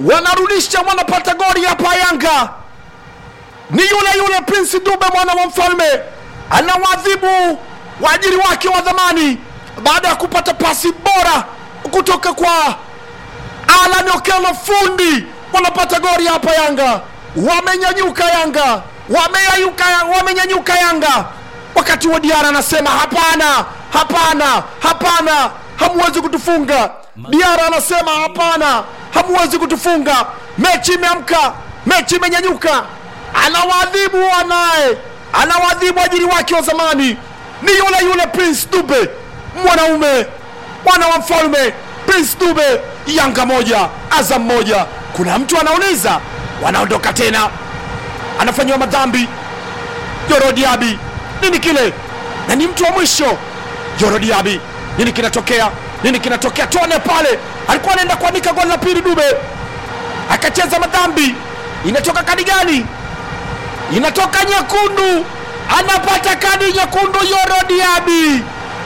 wanarudisha wanapata goli hapa Yanga ni yule yule Prince Dube mwana wa mfalme anawadhibu waajiri wake wa dhamani baada ya kupata pasi bora kutoka kwa Alan Okello fundi. Wanapata goli hapa Yanga, wamenyanyuka Yanga, wameyayuka, wamenyanyuka Yanga, wakati wa Diara anasema hapana, hapana, hapana, hamwezi kutufunga. Diara anasema hapana, hamwezi kutufunga. Mechi imeamka, mechi imenyanyuka, anawadhibu wanaye, anawadhibu ajiri wake wa zamani, ni yule yule Prince Dube, mwanaume mwana wa mfalme Prince Dube. Yanga moja Azam moja. Kuna mtu anauliza, wanaondoka tena, anafanyiwa madhambi Yoro Diaby, nini kile? Na ni mtu wa mwisho Yoro Diaby, nini kinatokea? Nini kinatokea? Tuone pale, alikuwa anaenda kuandika goli la pili Dube, akacheza madhambi. Inatoka kadi gani? Inatoka nyekundu, anapata kadi nyekundu Yoro Diaby.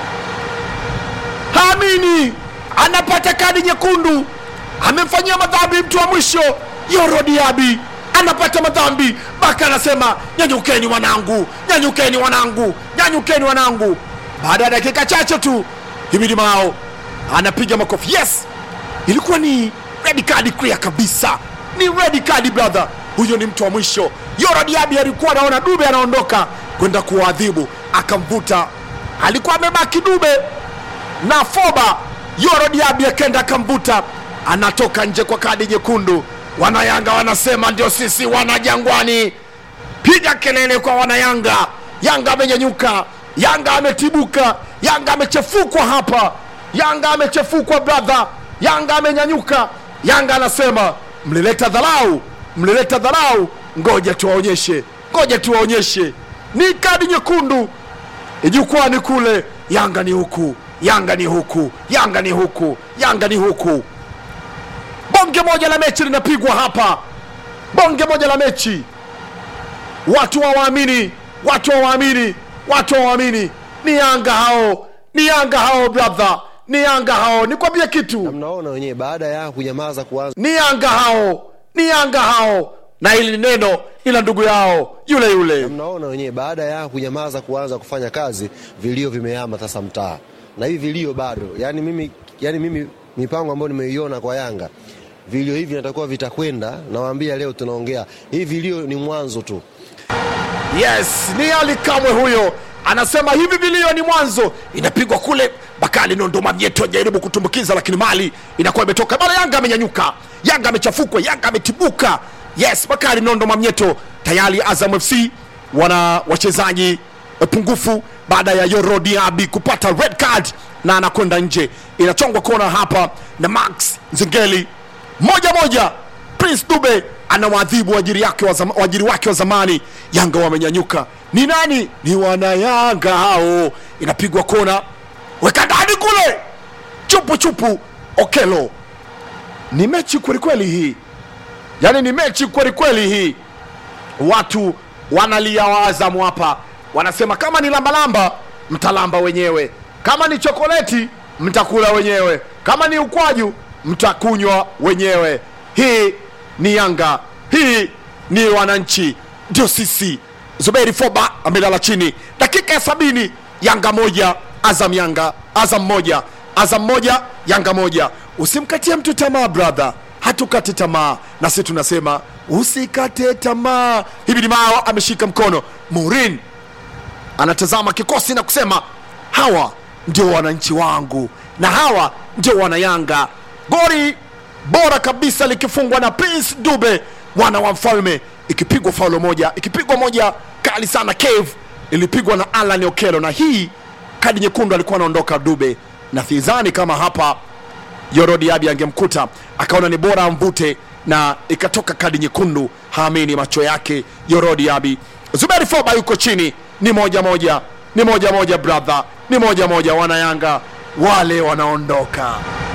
Haamini, anapata kadi nyekundu, amemfanyia madhambi mtu wa mwisho Yoro Diaby anapata madhambi. Baka anasema nyanyukeni wanangu, nyanyukeni wanangu, nyanyukeni wanangu. Baada ya dakika chache tu Himidi Mao anapiga makofi. Yes, ilikuwa ni red card clear kabisa, ni red card brother. Huyo ni mtu wa mwisho. Yoro Diaby alikuwa anaona Dube anaondoka kwenda kuwaadhibu, akamvuta. Alikuwa amebaki Dube na Foba. Yoro Diaby akenda akamvuta, anatoka nje kwa kadi nyekundu. Wanayanga wanasema ndio sisi wana Jangwani. Piga kelele kwa wanayanga. Yanga amenyanyuka, Yanga ametibuka, Yanga amechefukwa hapa, Yanga amechefukwa brother, Yanga amenyanyuka. Yanga anasema mlileta dharau, mlileta dharau, ngoja tuwaonyeshe, ngoja tuwaonyeshe. Ni kadi nyekundu jukwani kule. Yanga ni huku, Yanga ni huku, Yanga ni huku, Yanga ni huku. Bonge moja la mechi linapigwa hapa, bonge moja la mechi. Watu hawaamini, watu hawaamini, watu hawaamini. Ni Yanga hao, ni Yanga hao brother, ni Yanga hao. Nikwambie kitu, mnaona wenyewe baada ya kunyamaza kuanza ni Yanga hao, ni Yanga hao, na hili ni neno ila ndugu yao yule yule. mnaona wenyewe baada ya kunyamaza kuanza kufanya kazi vilio vimehama sasa mtaa na hivi vilio bado yani mimi, yani mimi mipango ambayo nimeiona kwa Yanga vilio hivi natakuwa vitakwenda nawaambia leo tunaongea hivi vilio ni mwanzo tu Yes, ni Ali Kamwe huyo anasema hivi vilio ni mwanzo. Inapigwa kule, Bakali Nondoma Myeto ajaribu kutumbukiza, lakini mali inakuwa imetoka bana. Yanga amenyanyuka, Yanga amechafukwa, Yanga ametibuka. Yes, Bakari Nondoma Myeto tayari. Azam FC wana wachezaji eh, pungufu baada ya Yoro Diaby kupata red card na anakwenda nje. Inachongwa kona hapa na Max Nzengeli moja moja. Prince Dube anawaadhibu waajiri yake wa zama, waajiri wake wa zamani. Yanga wamenyanyuka. Ni nani? Ni wanayanga hao. Inapigwa kona, weka ndani kule, chupu chupu. Okelo, ni mechi kwelikweli hii, yaani ni mechi kwelikweli hii. Watu wanalia Waazamu hapa, wanasema kama ni lambalamba mtalamba wenyewe, kama ni chokoleti mtakula wenyewe, kama ni ukwaju mtakunywa wenyewe. Hii ni Yanga, hii ni wananchi, ndio sisi. Zuberi Foba amelala chini, dakika ya sabini, Yanga moja Azam Yanga Azam moja Azam moja Yanga moja. Usimkatie mtu tamaa brother, hatukati tamaa, na sisi tunasema usikate tamaa. Hivi ni Mao ameshika mkono Mourin anatazama kikosi na kusema hawa ndio wananchi wangu na hawa ndio wanayanga. Goli bora kabisa likifungwa na Prince Dube mwana wa mfalme, ikipigwa faulo moja, ikipigwa moja kali sana cave, ilipigwa na Alan Okello, na hii kadi nyekundu alikuwa anaondoka Dube, na sidhani kama hapa Yoro Diaby angemkuta akaona ni bora amvute, na ikatoka kadi nyekundu. Haamini macho yake Yoro Diaby. Zuberi Foba yuko chini, ni moja moja, ni moja moja brother, ni moja moja. Wana Yanga wale wanaondoka.